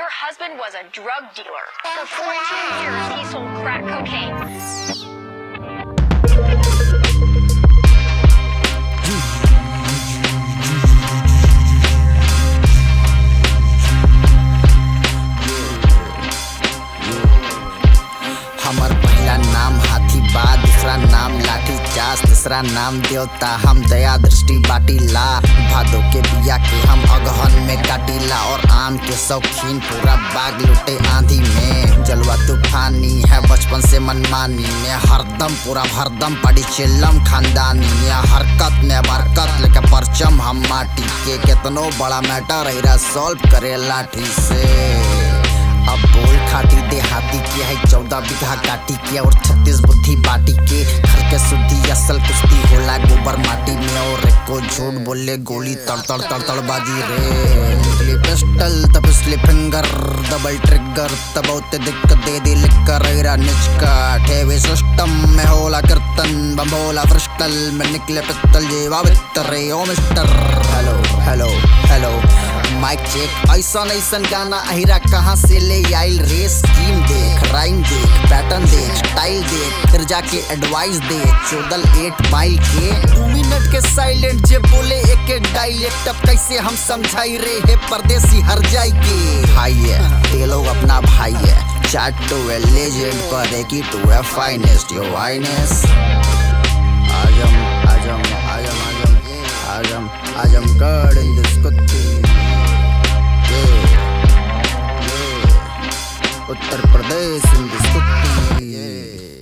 Your husband was a drug dealer. For 14 years, he sold crack cocaine. हमर पहला नाम हाथी बा दूसरा नाम लाठी चास तीसरा नाम देवता हम दया दृष्टि बाटीला भादो के बिया के हम अगहन में काटीला और आम के शौकीन पूरा बाग लुटे आंधी में जलवा तूफानी है बचपन से मनमानी में हरदम पूरा भरदम पड़ी चिल्लम खानदानी में हरकत ने बरकत लेके परचम हम माटी के केतनो बड़ा मैटर रही सॉल्व करे लाठी से अब बोल खाटी देहाती किया है चौदह बीघा काटी के और छत्तीस बुद्धि बाटी के घर के शुद्धि असल कुश्ती होला गोबर माटी में और एक को झूठ बोले गोली तड़ तड़ तड़ तड़ बाजी रे निकली पिस्टल तब पिछले फिंगर डबल ट्रिगर तब उते दिक्कत दे दी लिख कर रेरा निचका ठेवे सिस्टम में होला कीर्तन बम्बोला फ्रिस्टल में निकले पित्तल जेवा वित्तर रे ओ mister hello hello hello mic check ऐसा ऐसन गाना अहिरा कहाँ से ले आइल रे स्कीम देख राइम देख पैटर्न देख स्टाइल देख फिर जाके एडवाइस दे चौदल एट माइल के दू मिनट के साइलेंट जे बोले एक एक डायलेक्ट अब कैसे हम समझाई रे हे परदेसी हर जाई के भाई है ये लोग अपना भाई है चैट टू ए लेजेंड पर की टू ए फाइनेस्ट योर वाइनेस Azam Azam Azam Azam Azam Azamgarh in this कुत्ती Yeah, yeah. Uttar Pradesh in this कुत्ती